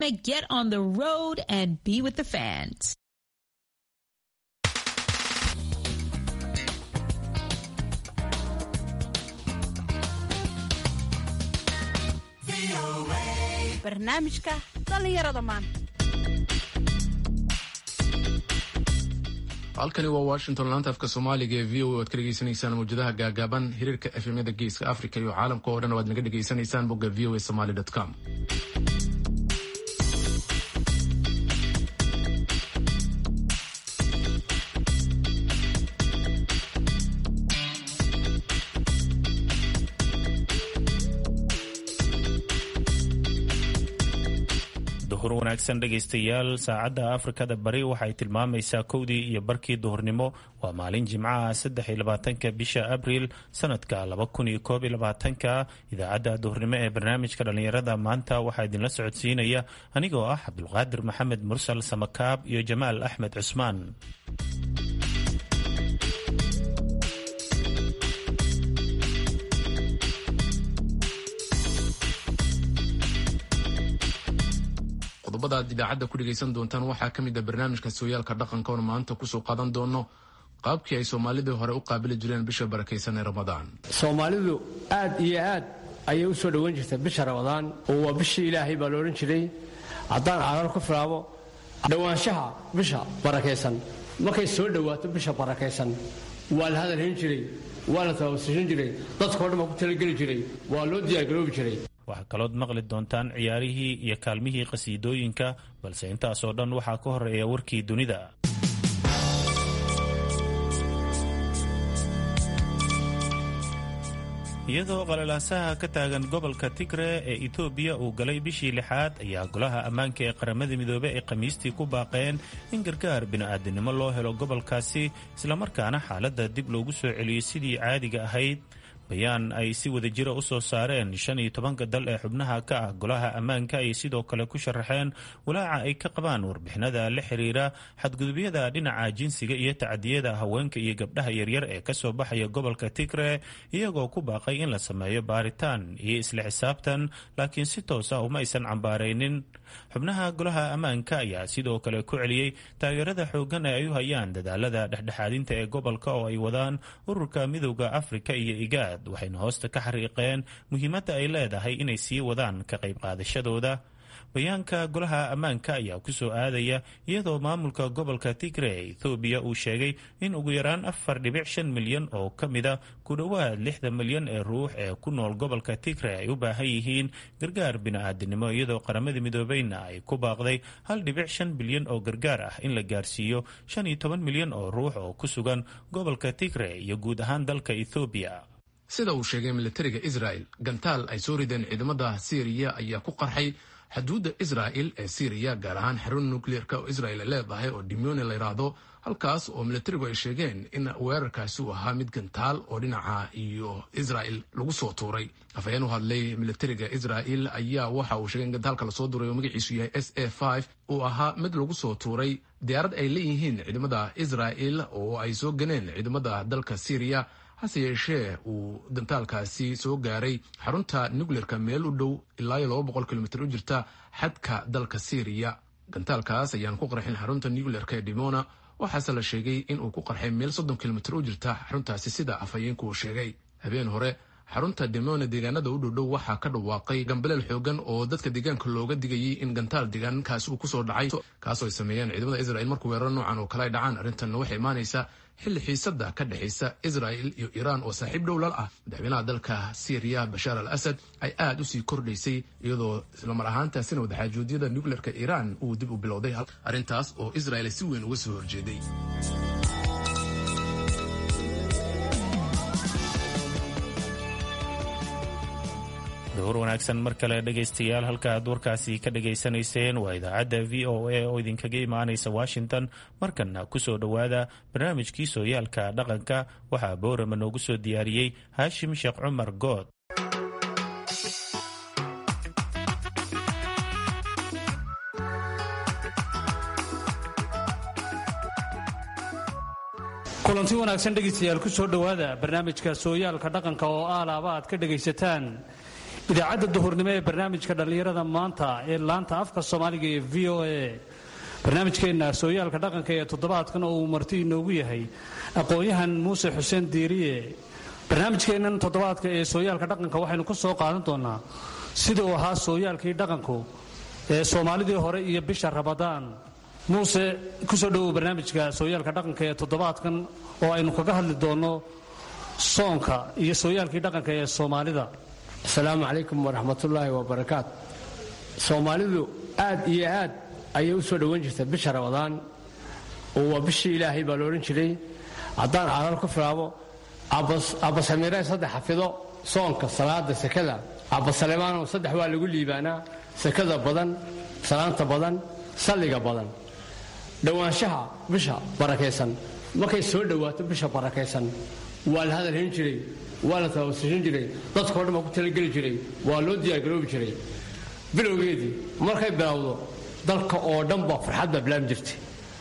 Get on the road and be with the fans. barnaamijka dhallinyarada maanta halkani waa washington laanta afka soomaaliga ee v o oad ka dhegeysanaysaan mawjadaha gaagaaban hiriirka efemyada geeska africa iyo caalamka oo dhan waad naga dhegeysanaysaan bogga v o a somaly com duhur wanaagsan dhegaystayaal saacadda afrikada bari waxay tilmaamaysaa kowdii iyo barkii duhurnimo waa maalin jimcaha saddex iyo labaatanka bisha abriil sanadka laba kun iyo koob iyo labaatanka idaacadda duhurnimo ee barnaamijka dhallinyarada maanta waxaa idinla socodsiinaya anigoo ah cabdulqaadir maxamed mursal samakaab iyo jamaal axmed cusmaan qodobada aad idaacadda ku dhegaysan doontaan waxaa ka mid a barnaamijka sooyaalka dhaqanka oon maanta kusoo qaadan doono qaabkii ay soomaalidii hore u qaabili jireen bisha barakaysan ee ramadaan soomaalidu aad iyo aad ayay u soo dhowan jirtay bisha ramadaan oo waa bishii ilaahay baa la odhan jiray haddaan cagaar ku filaabo dhowaanshaha bisha barakaysan markay soo dhowaato bisha barakaysan waa la hadalhayn jiray waa la tababsiisan jiray dadkao dhan baa ku talageli jiray waa loo diyaargaroobi jiray waxaa kalood maqli doontaan ciyaarihii iyo kaalmihii qhasiidooyinka balse intaasoo dhan waxaa ka horeeya warkii dunida iyadoo qalalaasaha ka taagan gobolka tigre ee etoobiya uu galay bishii lixaad ayaa golaha ammaanka ee qaramada midoobey ay khamiistii ku baaqeen in gargaar bini'aadinimo loo helo gobolkaasi islamarkaana xaaladda dib loogu soo celiyey sidii caadiga ahayd bayaan ay si wada jira u soo saareen shan iyo tobanka dal ee xubnaha ka ah golaha ammaanka ay sidoo kale ku sharaxeen walaaca ay ka qabaan warbixinada la xiriira xadgudubyada dhinaca jinsiga iyo tacadiyada haweenka iyo gabdhaha yaryar ee kasoo baxaya gobolka tigre iyagoo ku baaqay in la sameeyo baaritaan iyo isla xisaabtan laakiin si toos ah uma aysan cambaaraynin xubnaha golaha ammaanka ayaa sidoo kale ku celiyey taageerada xooggan ee ay u hayaan dadaalada dhexdhexaadinta ee gobolka oo ay wadaan ururka midowda afrika iyo igaad waxayna hoosta ka xariiqeen muhiimadda ay leedahay inay sii wadaan ka qayb qaadashadooda bayaanka golaha ammaanka ayaa ku soo aadaya iyadoo maamulka gobolka tigre ee ethoobiya uu sheegay in ugu yaraan afar dhibic shan milyan oo ka mida ku dhowaad lixda milyan ee ruux ee ku nool gobolka tigre ay u baahan yihiin gargaar bini'aadinimo iyadoo qaramada midoobeyna ay ku baaqday hal dhibic shan bilyan oo gargaar ah in la gaarsiiyo shan iyo toban milyan oo ruux oo ku sugan gobolka tigre iyo guud ahaan dalka ethoobiya sida uu sheegay militariga israel gantaal ay soo rideen ciidamada syriya ayaa ku qarxay xuduudda israa'il ee syriya gaar ahaan xarun nukleerka oo israel ay leedahay oo dimyoni la yidhaahdo halkaas oo militarigu ay sheegeen in weerarkaasi uu ahaa mid gantaal oo dhinaca iyo israel lagu soo tuuray afhayeen u hadlay militariga israel ayaa waxa uu sheegay in gantaalka lasoo duray oo magaciisu yahay s a uu ahaa mid lagu soo tuuray diyaarad ay leeyihiin ciidamada israel oo ay soo ganeen ciidamada dalka syriya hase yeeshee uu gantaalkaasi soo gaaray xarunta nukleerka meel u dhow ilaa iyo laba boqol kilomitr u jirta xadka dalka syriya gantaalkaas ayaan ku qarxin xarunta nukleerka ee dimona waxaase la sheegay in uu ku qarxay meel soddon kilomitr u jirta xaruntaasi sida afhayeenku uu sheegay habeen hore xarunta dimona deegaanada u dhowdhow waxaa ka dhawaaqay gambaleel xoogan oo dadka deegaanka looga digayay in gantaal deegaankaasi uu kusoo dhacay kaasoo ay sameeyeen ciidamada israel markuu weeraro noocan oo kale ay dhacaan arrintanna waxay imaanaysaa xilli xiisada ka dhexaysa israel iyo iiraan oo saaxiib dhowlal ah madaxweynaha dalka syriya bashaar al asad ay aada usii kordhaysay iyadoo islamar ahaantaasina wadaxaajoodiyada nukleerka iiraan uu dib u bilowday arrintaas oo israel si weyn uga soo horjeeday duhur wanaagsan mar kale dhegaystayaal halka aad warkaasi ka dhagaysanayseen waa idaacadda v o a oo idinkaga imaanaysa washington markanna kusoo dhowaada barnaamijkii sooyaalka dhaqanka waxaa boorama noogu soo diyaariyey haashim sheekh cumar good kulanti wanaagsan dhegaystayaal ku soo dhowaada barnaamijka sooyaalka dhaqanka oo aalaaba aad ka dhegaysataan idaacadda duhurnimo ee barnaamijka dhallinyarada maanta ee laanta afka soomaaliga ee v o a barnaamijkeenna sooyaalka dhaqanka ee toddobaadkan oo uu marti inoogu yahay aqoon-yahan muuse xuseen diiriye barnaamijkeennan toddobaadka ee sooyaalka dhaqanka waxaynu ka soo qaadan doonaa sida uu ahaa sooyaalkii dhaqanku ee soomaalidii hore iyo bisha rabadaan muuse kusoo dhowow barnaamijka sooyaalka dhaqanka ee toddobaadkan oo aynu kaga hadli doonno soonka iyo sooyaalkii dhaqanka ee soomaalida asalaamu calaykum waraxmatullaahi wabarakaat soomaalidu aad iyo aad ayay u soo dhowan jirta bisha rabadaan oo waa bishii ilaahay baa la odhan jiray haddaan carar ku filaabo abbasamiireen saddex xafido soonka salaada sekada abbasaleemaanow saddex waa lagu liibaanaa sekada badan salaanta badan salliga badan dhowaanshaha bisha barakaysan markay soo dhowaato bisha barakaysan waa la hadal hayn jiray waa la tababsiisan jiray dadkao dhan baa ku talageli jiray waa loo diyaargaroobi jiray bilowgeedii markay bilowdo dalka oo dhan baa farxad baa bilaabmi jirtay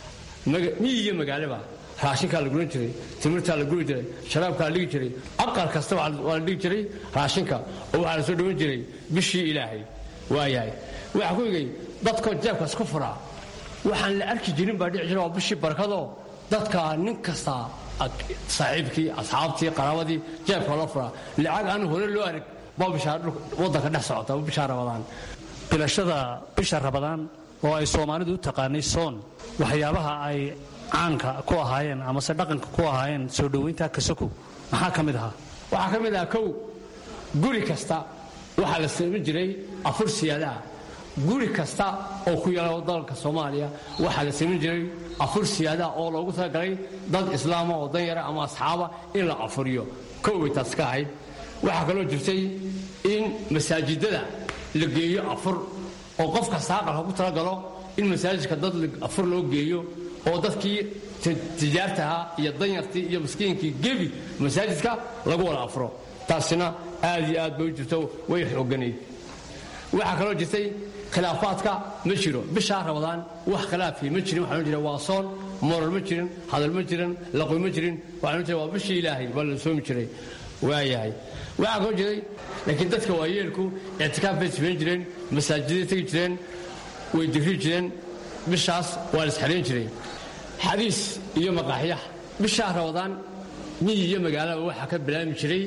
miyi iyo magaalaba raashinkaa la guran jiray timirtaa la guri jiray sharaabkaa la dhigi jiray aqal kasta waa la dhigi jiray raashinka oo waxaa la soo dhowan jiray bishii ilaahay waayahay waxaa ku igay dadkoo jeebkaas ku furaa waxaan la arki jirin baa dhici jira waa bishii barakadoo dadka nin kasta saaxiibkii asxaabtii qaraabadii jeebka loo furaa lacag aan hore loo arag baa bishaa wadanka dhex socota bishaa rabadaan bilashada bisha rabadaan oo ay soomaalidu u taqaanay soon waxyaabaha ay caanka ku ahaayeen amase dhaqanka ku ahaayeen soo dhowaynta kasako maxaa ka mid ahaa waxaa ka mid ahaa kow guri kasta waxaa la samayn jiray afur siyaadaha guri kasta oo ku yaala dalka soomaaliya waxaa la samayn jiray afur siyaadaha oo loogu talagalay dad islaama oo danyara ama asxaaba in la afuriyo kow way taas ka ahayd waxaa kaloo jirtay in masaajidada la geeyo afur oo qof kasta aqalka ku talagalo in masaajidka dad afur loo geeyo oo dadkii tijaartaha iyo danyartii iyo miskiinkii gebi masaajidka lagu wada afuro taasina aad iyo aad bay u jirto way xooganayd waxaa kaloo jirtay khilaafaadka ma jiro bishaa rabadaan wax khilaafii ma jirin waxaa jira waa soon moral ma jirin hadal ma jirin laqoy ma jirin waxaa jira waa bishii ilaahay baa la soomi jiray waayahay waxaa kaloo jiray laakiin dadka waayeelku ictikaaf bay samayn jireen masaajiday tegi jireen way digri jireen bishaas waa la isxelayn jiray xadiis iyo maqaaxyaha bishaa rabadaan miyi iyo magaalaba waxaa ka bilaabmi jiray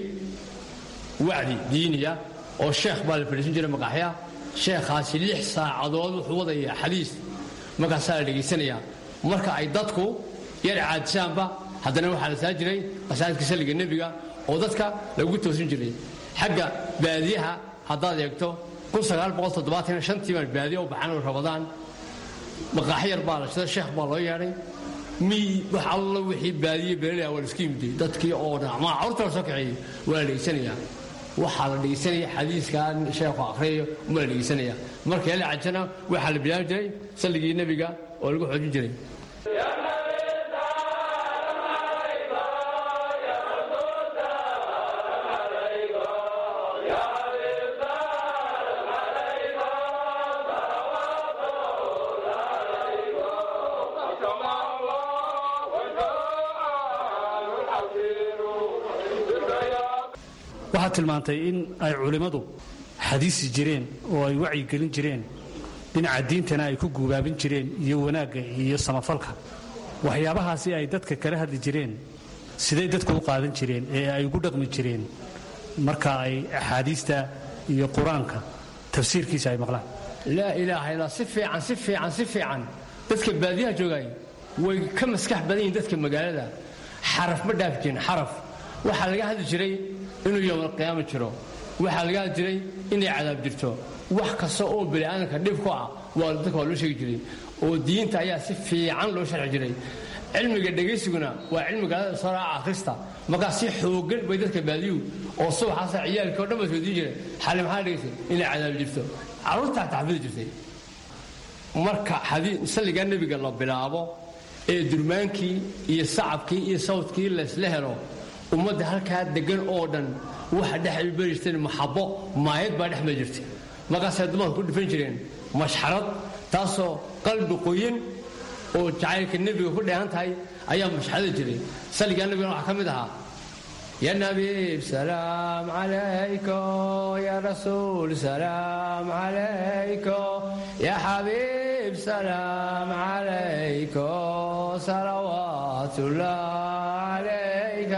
wacdi diiniya oo sheekh baa la fadhiisan jiray maqaaxyaha sheekhaasi lix saacadood wuxuu wadayaa xadiis markaasaa la dhegaysanayaa marka ay dadku yar caadisaanba haddana waxaa la saa jiray qasaadka salliga nebiga oo dadka lagu toosin jiray xagga baadiyaha haddaad eegto tii baan baadiya u baxan rabadaan maqaaxi yar baa la shida sheekh baa loo yeedhay miy wax allo wixii baadiye beelaya waa la isku yimiday dadkii oo dhan ama carruurta la soo kaxeeyey waa la dhegaysanayaa waxaa la dhegaysanaya xadiiskan sheekhu akhriyayo uma la dhegaysanaya markii la cajana waxaa la bilaabi jiray salligii nebiga oo lagu xoojin jiray waxaad tilmaantay in ay culimmadu xadiisi jireen oo ay wacyigelin jireen dhinaca diintana ay ku guubaabin jireen iyo wanaagga iyo samafalka waxyaabahaasi ay dadka kala hadli jireen siday dadku u qaadan jireen ee ay ugu dhaqmi jireen marka ay axaadiista iyo qur-aanka tafsiirkiisa ay maqlaan laa ilaaha illaa si fiican si fiican si fiican dadka baadiyaha joogay way ka maskax badan yihiin dadka magaalada xaraf ma dhaafi jirin xaraf waxaa laga hadli jiray inuu yowmalqiyaama jiro waxaa laga hadli jiray inay cadaab jirto wax kasta oo bani'aadamka dhib ku ah waa dadka waa loo sheegi jiray oo diinta ayaa si fiican loo sharxi jiray cilmiga dhegaysiguna waa cilmiga soo raaca akhrista markaa si xoogan bay dadka baadiyuhu oo subaxaasa ciyaalkii o dhan ba soodiin jiray xali maxaa dhegaysay inay cadaab jirto carruurtaa taxfidi jirtay marka salligaa nebiga la bilaabo ee durmaankii iyo sacabkii iyo sawdkii laysla helo ummadda halkaa degan oo dhan waxa dhex ay beri jirteen maxabo maayad baa dhex mari jirtay markaasay dumarku ku dhifan jireen mashxarad taasoo qalbi qoyan oo jacaylka nebiga ku dheehan tahay ayaa mashxarada jiray salligaa nebigana waxaa ka mid ahaa يا نبي سلام عليكم يا رسول سلام عليكم يا حبيب سلام عليكم صلوات الله عليك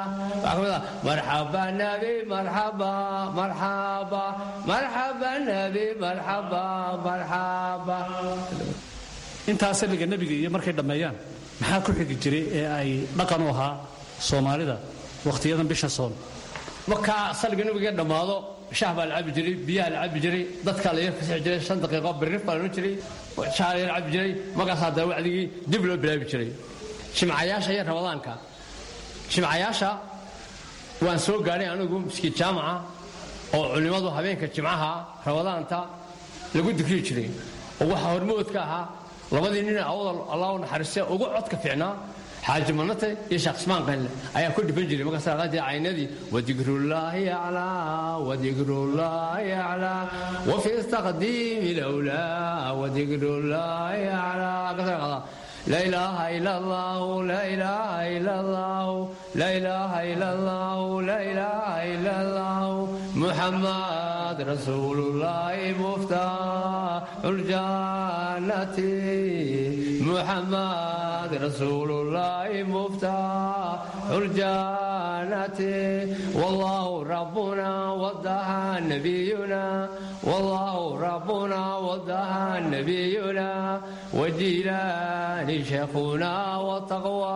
مرحبا نبي مرحبا مرحبا مرحبا نبي مرحبا مرحبا intaa salliga nebiga iyo markay dhammeeyaan maxaa ku xigi jiray ee ay dhaqan u ahaa soomaalida wakhtiyadan bisha soon markaa salliga nabiga dhammaado shaah baa la cabi jiray biyaha la cabi jiray dadkaa la yar fasixi jiray shan daqiiqo birrif baa la odhan jiray shaah la yar cabi jiray markaasaa dee wacdigii dib loo bilaabi jiray jimcayaasha iyo ramadaanka jimcayaasha waan soo gaadhay anigu miskiid jaamaca oo culimmadu habeenka jimcaha ramadaanta lagu dukriyi jiray oo waxaa hormoodka ahaa labadii nin awdal allah u naxariiste ugu codka fiicnaa xaaji manate iyo sheekh ismaan qaynle ayaa ku dhiban jiray markaas aqaan jiray caynadii wadikrullaahi aclaa wadikrullaahi aclaa wafi taqdiimi lawlaa wadikrullaahi aclaa kasaa qadaa لا إله إلا الله لا إله إلا الله لا إله إلا الله لا إله إلا الله محمد رسول الله مفتاح الجنة محمد رسول الله مفتاح الجنة والله ربنا وضحى نبينا والله ربنا وضحى نبينا وجيلان شيخنا وتقوى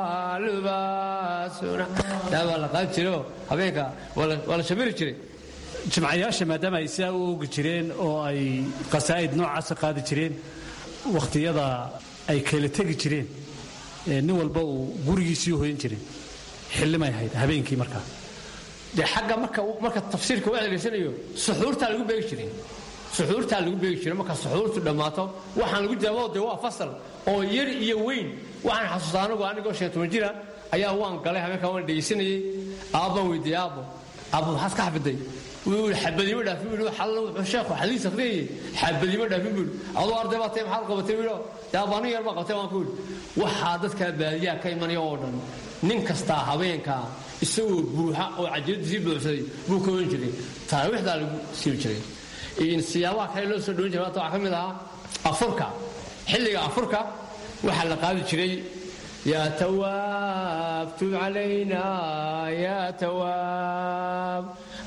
لباسنا لا والله قال جرو هبيك ولا ولا شبير جري jimcayaasha maadaama ay sidaa u ogi jireen oo ay qasaa'id noocaasa qaadi jireen wakhtiyada ay kala tegi jireen ee nin walba uu gurigiisii hoyan jiray xillimay ahayd habeenkii markaa dee xagga marka marka tafsiirka u adeegsanayo suxuurtaa lagu beegi jiray suxuurtaa lagu beegi jiray marka suxuurtu dhammaato waxaan lagu jawaabo dee waa fasal oo yar iyo weyn waxaan xasuustaa anigu anigoo shan toban jira ayaa waan galay habeenkaa waan dhegaysanayey aabbaan weydiiyey aabbo aabbo maxaad ka xafiday wuu xabadimo dhaafin buu xallo wuxuu sheekhu xadiis akhriyay xabadimo dhaafin buu adoo arday baa tay maxaad qabatay buu yaa baan yar baa qabtay waan ku yidhi waxaa dadka baadiyaha ka imanaya oo dhan nin kastaa habeenkaa isagoo buuxa oo cajiraddiisii buuxsaday buu ka ohan jiray taraawiixdaa lagu siibi jiray siyaabaha kale loo soo dhowin jiray maanta waxaa ka mid ahaa afurka xilliga afurka waxaa la qaadi jiray يا تواب تب علينا يا تواب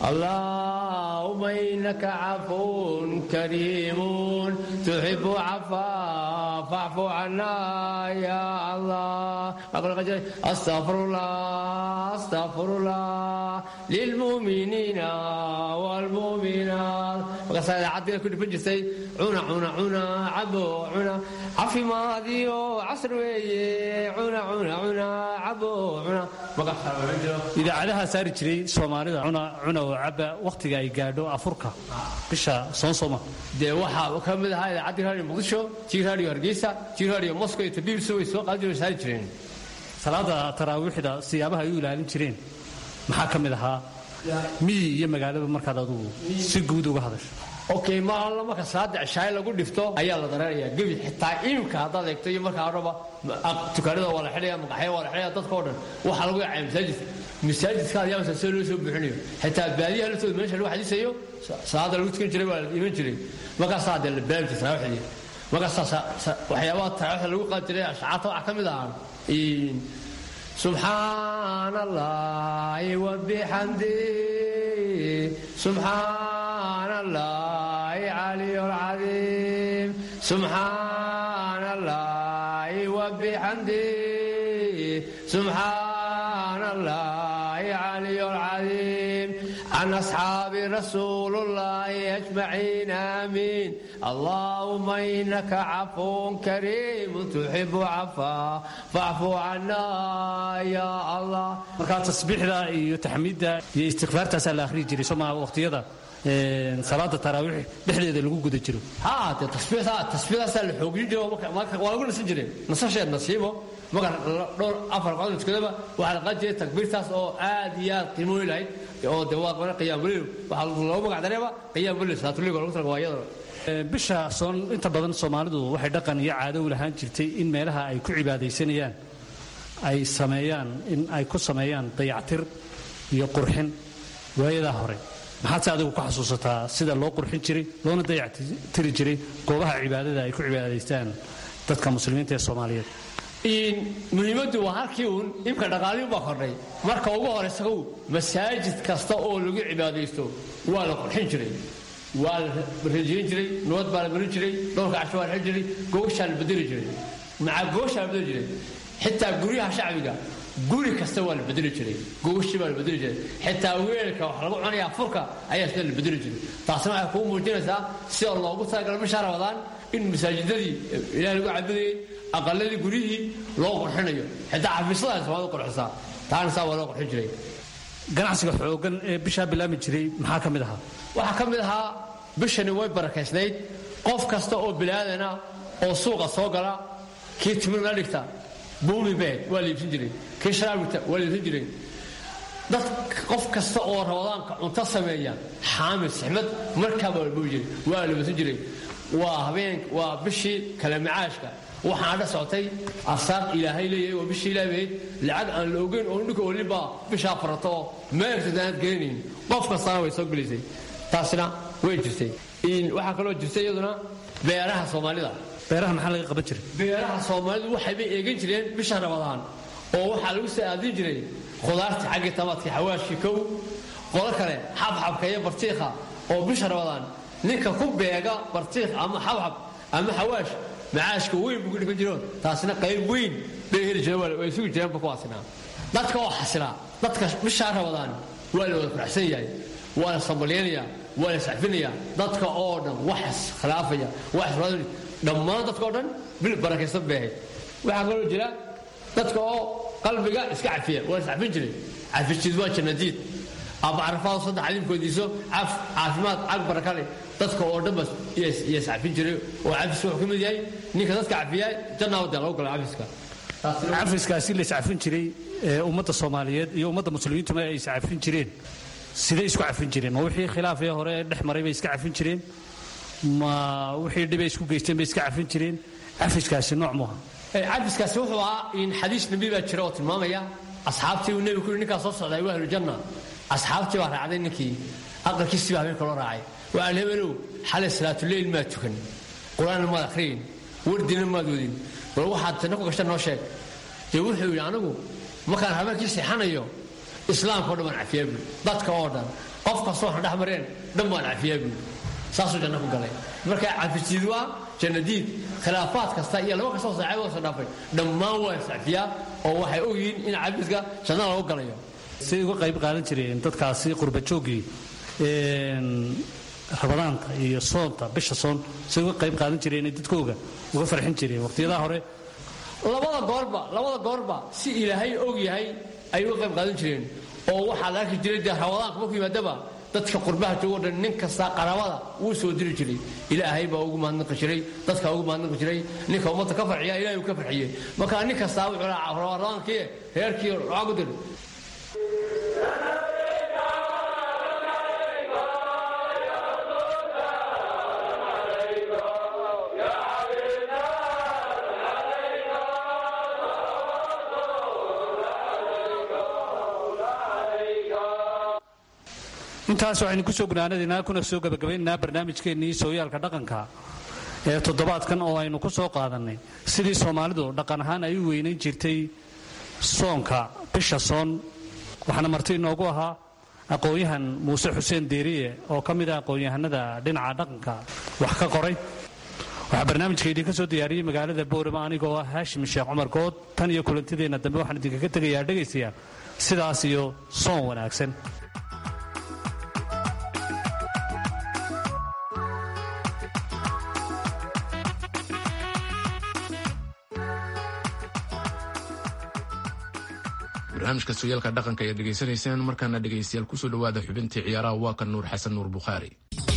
اللهم إنك عفو كريم تحب عفا فاعف عنا يا الله أقول أستغفر الله أستغفر الله للمؤمنين والمؤمنات وقصد عدنا كل فجسي عنا عنا عنا عبو عنا عفي ماضي عصر ويه عنا عنا عنا عبو عنا idaacadaha saari jiray soomaalida cuna cuna oo caba wakhtiga ay gaadho afurka bisha soonsoma dee waxaa ka mid ahaa idaacadii raadiyo muqdisho tii raadiyo hargeysa tii raadiyo moscow iyo tabiibsi way soo qaadi jireen saari jireen salaada taraawiixda siyaabaha ay u ilaalin jireen maxaa ka mid ahaa miyi iyo magaalaba markaad adugu si guud uga hadasho okay ma alla marka salaada cishaaye lagu dhifto ayaa la dareerayaa gebi xitaa imika haddaad eegto iyo markaa horeba tukaanada waa la xidhaya maqaxya waa la xidhaya dadka oo dhan waxaa lagu yacaya masaajidka masaajidka ayaa masaa soo loo soo buuxinayo xitaa baadiyaha laftooda meesha lagu xadiisayo salaada lagu tukan jiray waa la iman jiray markaasaa dee la baabi jiray taraawaxdii markaasaa waxyaabaha taraawaxda lagu qaadi jiray ashcaarta waxaa ka mid ahaa سبحان الله وبحمده سبحان الله علي العظيم سبحان الله وبحمده سبحان الله علي العظيم عن أصحاب رسول الله أجمعين آمين اللهم إنك عفو كريم تحب عفا فاعف عنا يا الله markaa tasbiixda iyo taxmiidda iyo istikfaartaasaa la akhriyi jiray somaa waqtiyada salaada taraawiix dhexdeeda lagu guda jiro ها تصفيها تصفيها اللي حوجين جو ما ولا قلنا سنجرين نصش نصيبه ما دور افر قادم كذا وعلى قد جاي تكبير تاس او عاديات قيمو لهي او دواق وانا قيام الليل waxa loo magac dareeba qiyaam bil saatu liigo lagu talagalay waayada bisha soon inta badan soomaalidu waxay dhaqan iyo caado u lahaan jirtay in meelaha ay ku cibaadaysanayaan ay sameeyaan in ay ku sameeyaan dayactir iyo qurxin waayadaa hore maxaad se adigu ku xasuusataa sida loo qurxin jiray loona dayactiri jiray goobaha cibaadada ay ku cibaadaystaan dadka muslimiinta ee soomaaliyeed muhiimaddu waa halkii uun imka dhaqaalihi baa kordhay marka ugu horaysagow masaajid kasta oo lagu cibaadaysto waa la qurxin jiray waa la rajiyin jiray nabad baa la marin jiray dhowrka casho waa la xil jiray gogashaa la bedeli jiray macaa gogashaa la bedeli jiray xitaa guryaha shacbiga guri kasta waa la bedeli jiray gogashii baa la bedeli jiray xitaa weelka wax lagu cunayaa furka ayaa sida la bedeli jiray taasna waxay kuu muujinaysaa sida loogu talagala bishaa rabadaan in masaajidadii ilaah lagu cabudayey aqaladii guryihii loo qurxinayo xitaa xafiislada soomaalida qurxisaa taana saa waa loo qurxin jiray ganacsiga xoogan ee bishaa bilaami jiray maxaa ka mid ahaa waxaa ka mid ahaa bishani way barakaysnayd qof kasta oo bilaadana oo suuqa soo gala kii timirna dhigta buumi beed waa la iibsan jiray kii sharaab dhigta waa la iibsan jiray dad qof kasta oo rabadaanka cunto sameeya xaamid sixmad markaaba la buubi jiray waa la iibsan jiray waa habeen waa bishii kale macaashka waxaan dha socotay arsaaq ilaahay leeyahay waa bishii ilaahayd lacag aan la ogeyn oo ninka olinbaa bishaa farato oo meertada aanad gelinayn qof kastana way soo gelisay taasina way jirtay waxaa kaloo jirtay iyaduna beeraha soomaalida beeraha maxaa laga qaban jiray beeraha soomaalidu waxaybay eegan jireen bisha rabadaan oo waxaa lagu soo aadin jiray khudaartii xaggii tamaadkii xawaashkii kow qolo kale xabxabka iyo bartiikha oo bisha rabadaan ninka ku beega bartiikh ama xabxab ama xawaash macaashka weyn buu ku dhigan jiro taasina qayb weyn bay heli jireen way sugi jireenba kuwaasina dadka oo xasilaa dadka bishaa rabadaan waa la wada faraxsan yahay waa la sambalyaynayaa waa la sacfinayaa dadka oo dhan wax khilaafaya wax dhammaan dadka oo dhan bil barakaysan bay ahayd waxaa kaloo jira dadka oo qalbiga iska cafiya waa la sacfin jiray cafisjiid waa jannadiid abacarfaado saddex alimkoodiiso caf caafimaad cag barakale dadka oo dhan bas iyo sacfin jiray oo cafis wuxuu ka mid yahay ninka dadka cafiyaa jannaa dee lagu gala cafiska cafiskaasi la iscafin jiray ee ummadda soomaaliyeed iyo ummadda muslimiintuma ay iscafin jireen siday isku cafin jireen ma wixii khilaafee hore ee dhex maray bay iska cafin jireen ma wixii dhibay isku geysteen bay iska cafin jireen cafiskaasi nooc muha cafiskaasi wuxuu ahaa in xadiis nabi baa jira oo tilmaamaya asxaabtii uu nebigu ku yidhi ninkaa soo socday waa ahlujanna asxaabtii baa raacday ninkii aqalkiisii baa habeenka loo raacay waxaan hebenow xalay salaatuleyl maad tukan qur-aanna maad akhriyin wardina maad wadin bal waxaad tanna ku gasha noo sheeg dee wuxuu yidhi anigu markaan habeenkii seexanayo islaamka o dhan baan cafiyaa buui dadka oo dhan qof kastoo waxna dhex mareen dhan baan cafiyaa buui saasuu janno ku galay marka cafisiid waa jannadiid khilaafaad kasta iyo laba kastoo saaxiiboo soo dhaafay dhammaan waa iscafiyaa oo waxay ogyihiin in cafiska jannada lagu galayo siday uga qayb qaadan jireen dadkaasi qurbajooggii rabadaanka iyo soonta bisha soon siday uga qayb qaadan jireen dadkooga uga farxin jireen waqtiyadaha hore labada goorba labada goorba si ilaahay og yahay ayay uga qayb qaadan jireen oo waxaa la arki jiray dee rabadaanka markuu yimaadaba dadka qurbaha joogo dhan nin kasta qaraabada wuu soo diri jiray ilaahay baa ugu mahadnaqi jiray dadka ugu mahadnaqi jiray ninka ummadda ka farxiya ilahay uu ka farxiyey marka nin kastaa wuxuu lahaa rabadaankii reerkii lacag u dir intaas waxaynu kusoo gunaanadaynaa kuna soo gabagabaynaynaa barnaamijkeennii sooyaalka dhaqanka ee toddobaadkan oo aynu ku soo qaadannay sidii soomaalidu dhaqan ahaan ay u weynayn jirtay soonka bisha soon waxaana marti inoogu ahaa aqoon-yahan muuse xuseen deeriye oo ka mid ah aqoon-yahanada dhinaca dhaqanka wax ka qoray waxaa barnaamijka idinka soo diyaariyey magaalada boorama anigoo ah haashim sheekh cumar good tan iyo kulantideenna dambe waxaan idinkaga tegayaa dhegaystayaa sidaas iyo soon wanaagsan barnaamijka sooyaalka dhaqanka ayaad dhegaysanaysaan markaana dhegaystayaal kusoo dhowaada xubintii ciyaaraha waa kan nuur xasan nuur bukhaari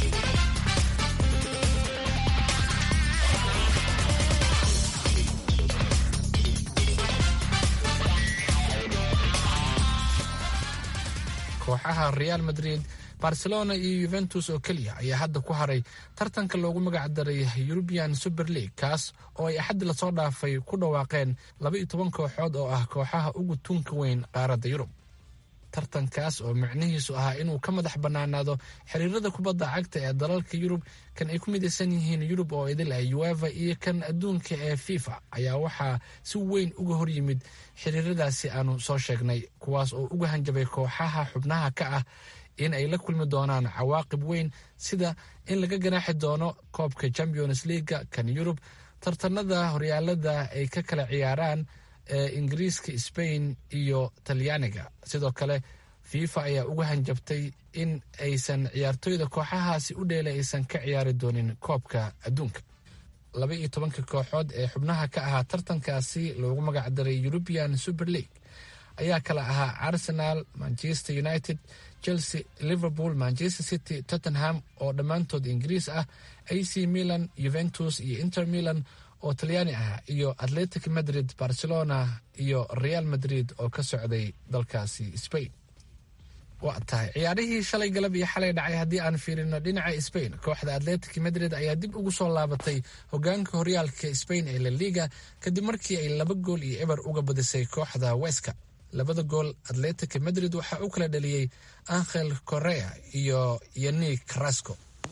kooxaha real madrid barcelona iyo yuventus oo keliya ayaa hadda ku haray tartanka loogu magac daray eurubian super league kaas oo ay axaddi lasoo dhaafay ku dhawaaqeen laba iyo toban kooxood oo ah kooxaha ugu tunka weyn qaaradda yurub tartankaas oo micnihiisu ahaa inuu ka madax bannaanaado xiriirada kubadda cagta ee dalalka yurub kan ay ku midaysan yihiin yurub oo idil ah ueva iyo kan adduunka ee fifa ayaa waxaa si weyn uga hor yimid xiriiradaasi aanu soo sheegnay kuwaas oo uga hanjabay kooxaha xubnaha ka ah in ay la kulmi doonaan cawaaqib weyn sida in laga ganaaxi doono koobka champions leaga kan yurub tartanada horyaalada ay ka kala ciyaaraan ee ingiriiska sbain iyo talyaaniga sidoo kale fifa ayaa uga hanjabtay in aysan ciyaartooyda kooxahaasi u dheela aysan ka ciyaari doonin koobka adduunka laba iyo tobanka kooxood ee xubnaha ka ahaa tartankaasi loogu magacdaray european super league ayaa kala ahaa arsenal manchester united chelsea liverpool manchester city tottenham oo dhammaantood ingiriis ah ac milan juventus iyo inter milan oo talyaani ah iyo atletic madrid barcelona iyo real madrid oo ka socday dalkaasi spain waa tahay ciyaarihii shalay galab iyo xalay dhacay haddii aan fiirino dhinaca spain kooxda atletic madrid ayaa dib ugu soo laabatay hogaanka horyaalka spain ee la liga kadib markii ay laba gool iyo eber uga badisay kooxda weska labada gool atletic madrid waxaa u kala dhaliyey angel correa iyo yanik carasco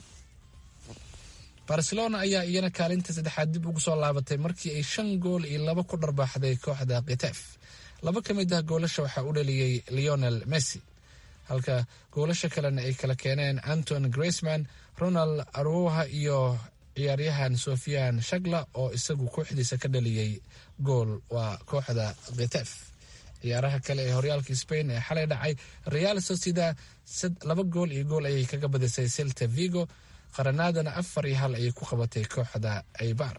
barcelona ayaa iyana kaalinta saddexaad dib ugu soo laabatay markii ay shan gool iyo laba ku dharbaaxday kooxda kitef laba ka mid ah goolasha waxaa u dhaliyey leonel messi halka goolasha kalena ay kala keeneen anton graceman ronald aroha iyo ciyaaryahan sofian shagla oo isagu kooxdiisa ka dhaliyey gool waa kooxda kitef ciyaaraha kale ee horyaalka spain ee xalay dhacay real socida laba gool iyo gool ayay kaga badisay celta vigo qaranaadana afar iyo hal ayay ku qabatay kooxda aibar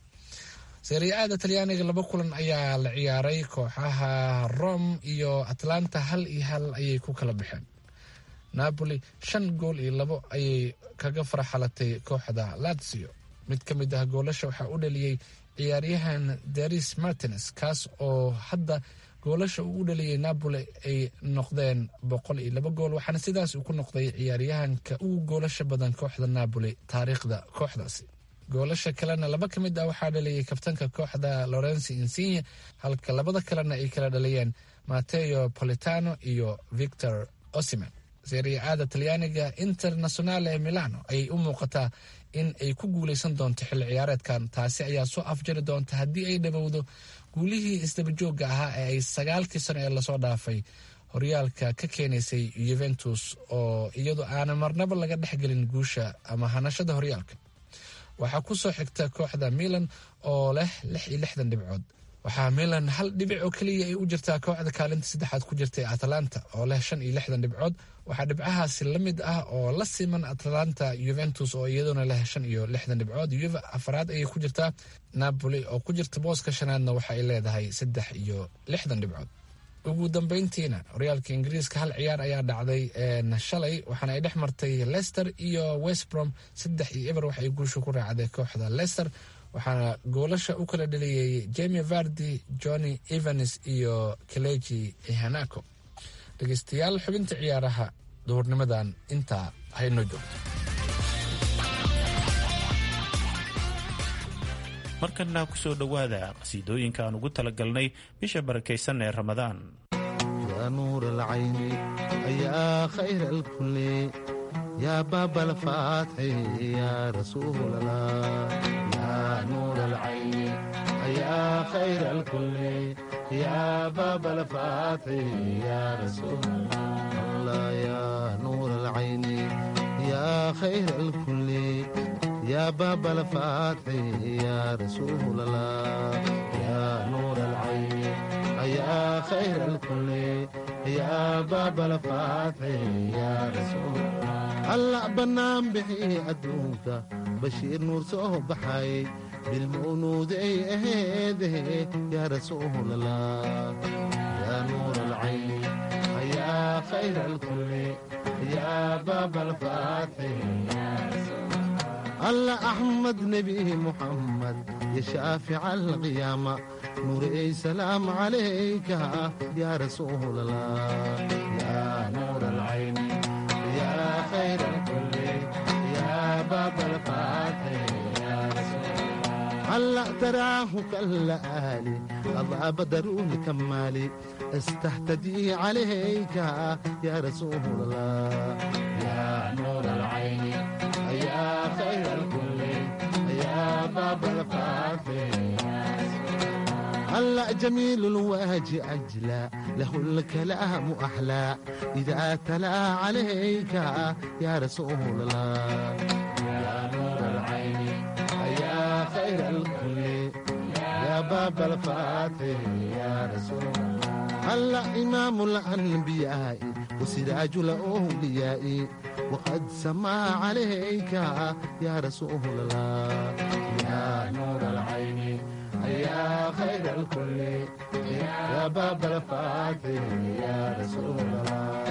seriaada talyaaniga laba kulan ayaa la ciyaaray kooxaha rome iyo atlanta hal iyo hal ayay ku kala baxeen napoli shan gool iyo labo ayay kaga farxalatay kooxda lazio mid ka mid ah goolasha waxaa u dhaliyey ciyaaryahan daris martines kaas oo hadda goolasha uu u dhaliyey napoli ay noqdeen boqol iyo laba gool waxaana sidaas uu ku noqday ciyaaryahanka ugu goolasha badan kooxda napoli taariikhda kooxdaasi goolasha kalena laba ka mid ah waxaa dhaliyey kabtanka kooxda lorenzi insigne halka labada kalena ay kala dhaliyeen mateo politano iyo victor osiman seriaada talyaaniga internationale milano ayay u muuqataa in ay ku guuleysan doonto xilli ciyaareedkan taasi ayaa soo afjari doonta haddii ay dhabowdo guulihii isdabajooga ahaa ee ay sagaalkii sano ee lasoo dhaafay horyaalka ka keenaysay yuventus oo iyadu aana marnaba laga dhexgelin guusha ama hanashada horyaalka waxaa ku soo xigta kooxda milan oo leh lix iyo lixdan dhibcood waxaa milan hal dhibic oo keliya ay u jirtaa kooxda kaalinta saddexaad ku jirtay atalanta oo leh shan iyo lixdan dhibcood waxaa dhibcahaasi la mid ah oo la siman atalanta yuventus oo iyaduna leh shan iyo lixdan dhibcood yuve afaraad ayay ku jirtaa napoli oo ku jirta booska shanaadna waxa ay leedahay saddex iyo lixdan dhibcood ugu dambeyntiina horyaalka ingiriiska hal ciyaar ayaa dhacday shalay waxaana ay dhex martay lester iyo westbrom saddex iyo eber waxaay guusha ku raacday kooxda lester waxaana goolasha u kala dhaliyey jemi vardi johnny evans iyo kaleji ihanako dhegeystayaal xubinta ciyaaraha duhurnimadan intaa haynoo joogto markana ku soo dhowaada qasiidooyinka aan ugu talagalnay bisha barakaysan ee ramadaan يا نور العين يا خير الكل يا باب الفتح يا رسول الله يا نور العين يا خير الكل يا باب الفتح يا رسول الله يا نور العين يا خير الكل يا باب الفتح يا رسول الله يا نور العين يا خير الكل يا باب الفتح يا رسول الله الله بنام بحي أدوك بشير نور صوب بحي بالمؤنود اي اهده يا رسول الله يا نور العين يا خير الكل يا باب الفتح يا رسول الله أحمد نبي محمد يا شافع القيامة نور أي سلام عليك يا رسول الله يا نور العين يا خير الكل يا باب الفتح يا رسول الله هلا تراه كالآلي أضاء بدر الكمال استهتدي عليك يا رسول الله يا نور العين يا خير الكل يا باب الفاتح هلا جميل الوجه أجلى له الكلام أحلى إذا تلا عليك يا رسول الله يا نور العين يا خير الكل يا باب الفاتح يا رسول الله هلا إمام الأنبياء وسراج الأولياء وقد سما عليك يا رسول الله يا نور العين يا خير الكل يا باب الفاتح يا رسول الله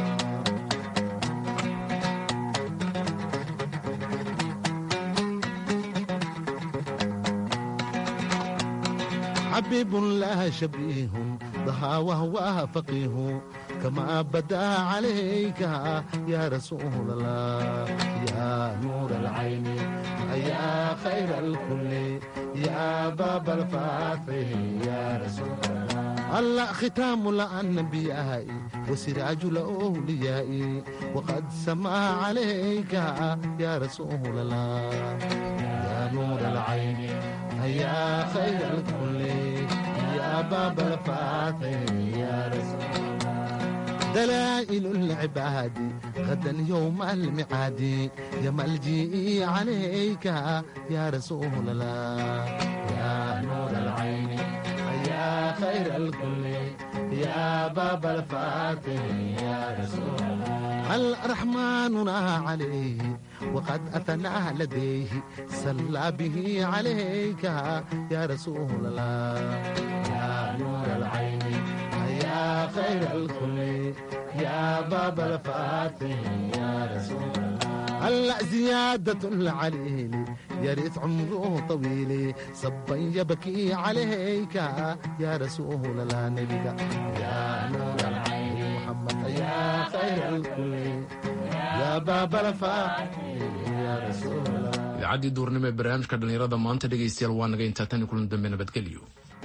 حبيب لا شبيه ضحى وهو فقيه كما بدا عليك يا رسول الله يا نور العين يا خير الكل يا باب الفاتح يا رسول الله الله ختام الأنبياء وسراج الأولياء وقد سما عليك يا رسول الله يا نور العين يا خير الكل يا باب الفاتح يا رسول الله دلائل العباد غدا يوم المعاد يا ملجئي عليك يا رسول الله يا نور العين يا خير الكل يا باب الفاتح يا رسول الله الرحمن عليه وقد أثنى لديه صلى به عليك يا رسول الله يا نور العين يا خير الكل يا باب الفاتح يا رسول الله هلا زيادة العليل يرث عمره طويل صبا يبكي عليك يا رسول الله نبيك يا نور العين محمد يا خير الكل يا باب الفاتح يا رسول الله idaacadii duurnimo ee barnaamijka dhallinyarada maanta dhegaystayaal waa naga intaa tan kulan dambe nabadgelyo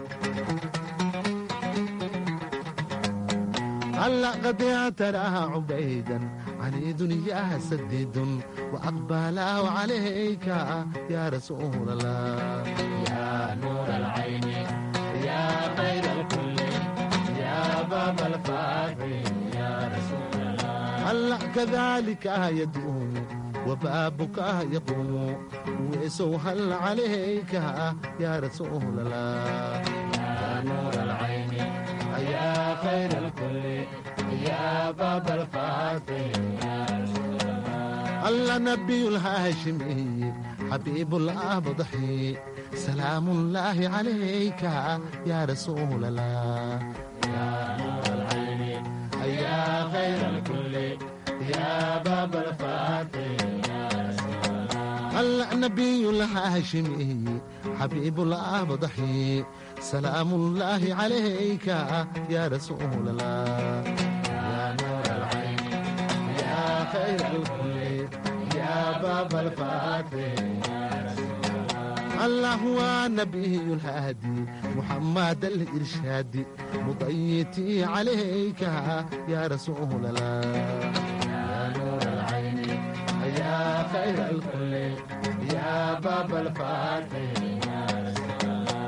هلا قد تراها عبيدا عن دنياها سديد وأقبله عليك يا رسول الله يا نور العين يا خير الكل يا باب الفاتح يا رسول الله هلا كذلك يدوم وبابك يقوم ويسوهل عليك يا رسول الله يا نور العين يا خير الكل يا باب الفاتح يا رسول الله الله نبي الهاشمي حبيب الأبضحي سلام الله عليك يا رسول الله يا نور العين يا خير الكل يا باب الفاتح يا رسول الله الله نبي الهاشمي حبيب الأبضحي سلام الله عليك يا رسول الله يا نور العين يا خير الكل يا باب الفاتح يا رسول الله الله هو نبي الهادي محمد الإرشادي مضيتي عليك يا رسول الله يا نور العين يا خير الكل يا باب الفاتح يا رسول الله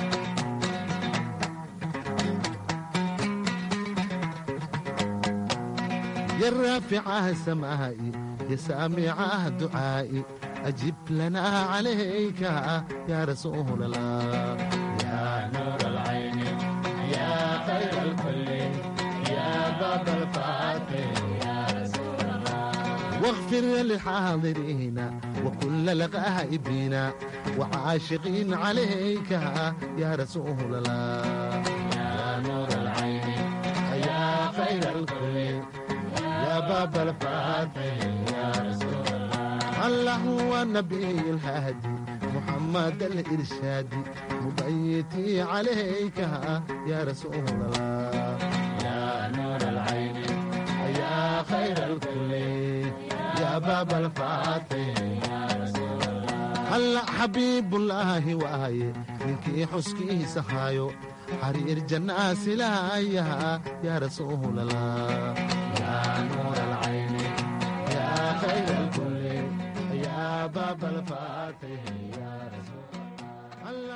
يا رافع سمائي يا سامع دعائي أجب لنا عليك يا رسول الله يا نور العين يا خير الكل يا باب الفاتح يا رسول الله واغفر للحاضرين وكل الغائبين وعاشقين عليك يا رسول الله يا نور العين يا خير الكل يا باب الفاتح يا رسول الله الله هو النبي الهادي محمد الإرشادي مبيتي عليك يا رسول الله يا نور العين يا خير الكل يا باب الفاتح يا رسول الله alla xabiibullaahi waaye ninkii xuskiisa haayo xariir jannaa silaayaha yaa rasuulallah yaa nuur alcayni yaa khayr alkulli yaa baaba alfaa